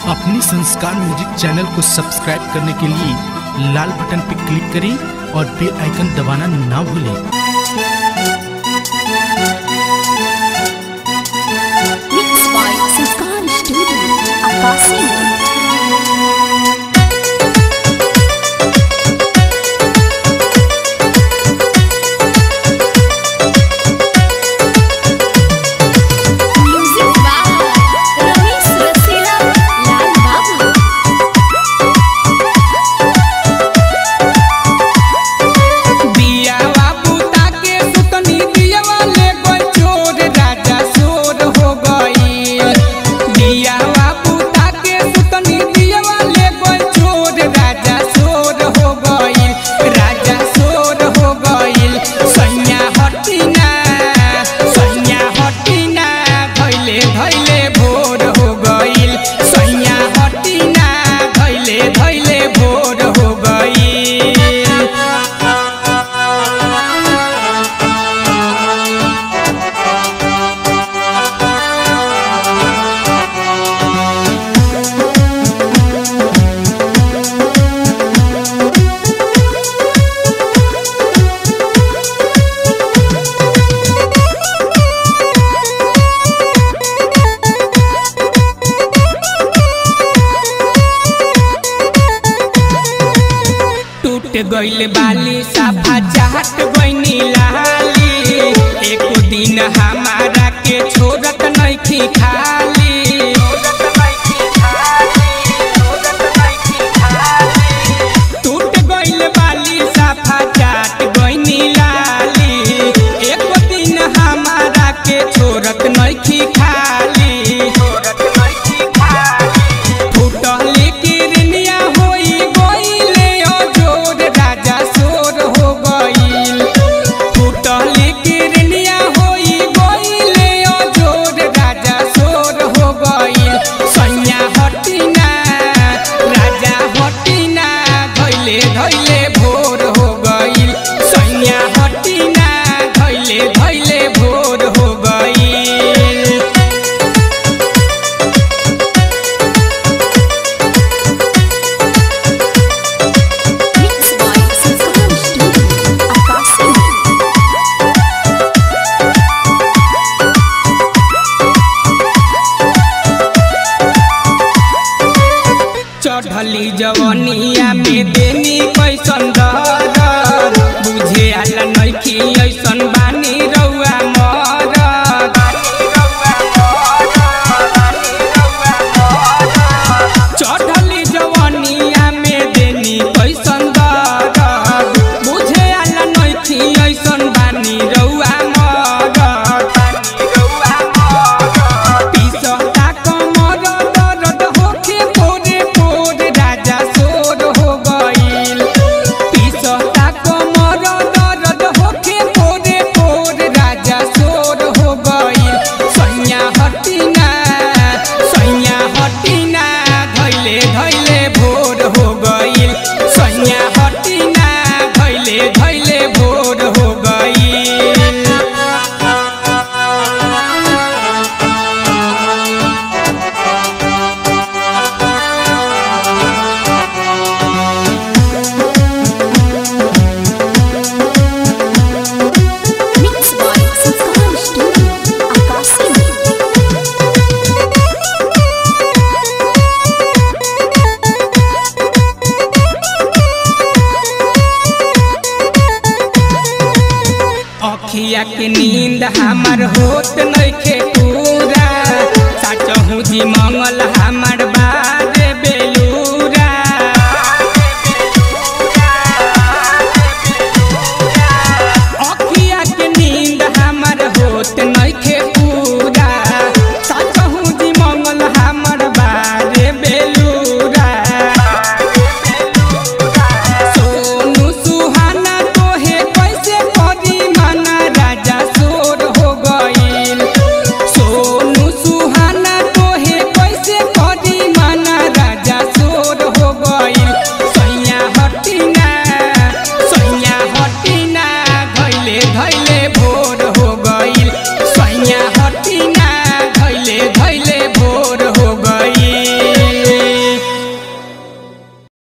अपने संस्कार music channel को सब्सक्राइब करने के लिए लाल बटन पर क्लिक करें और बेल आइकन दबाना ना भूलें Mixed by Sanskar Studio, Akasi. Music by Ramesh Rasila Lal Babu. दियावा बुता के सुतनी दियावा ले गई चोर राजा चोर हो गई दियावा बुता के सुतनी दियावा ले गई चोर राजा चोर हो गई राजा चोर हो गई सैया हटिना सैया हटिना भैले भैले भोर हो गई सैया हटिना भैले भैले भोर हो गई टूट गइल बाली साफा चाहत गइनी लाली एको दिन हमारा के छोड़त नइखी खाली टूट गइल बाली साफा चाट गइनी लाली एको दिन हमारा के छोड़त नइखी खाली फुटली किरनिया होई गइले अजोर राजा सोर हो गइल फुटली किरनिया होई गइले अजोर राजा सोर हो गइल सैया हटिना राजा हटिना धैले धैले भोर हो गइल सैया हटिना धैले धैले भोर हो गइल Mixed by Sanskar Studio, Akasi. चढ़ली जवनिया में देनी कैसन दर बुझे आला नइखी ऐसन बानी रउआ मरद चढ़ली जवनिया में देनी कैसन दर बुझे आला नइखी ऐसन बानी रउआ मरद पिसता कमर दर्द होखे पोरे पोर राजा सोर हो गइल पिसता कमर दर्द होखे पोरे पोर राजा सोर हो गइल सैया हटिना सैया हटिना धैले धैले भोर हो गइल सैया हटिना धैले धैले भोर हो गइल Mixed by Sanskar Studio, Akasi. अखिया के नींद हमार होत नइखे पूरा साचहु जी मंगल हमार बाद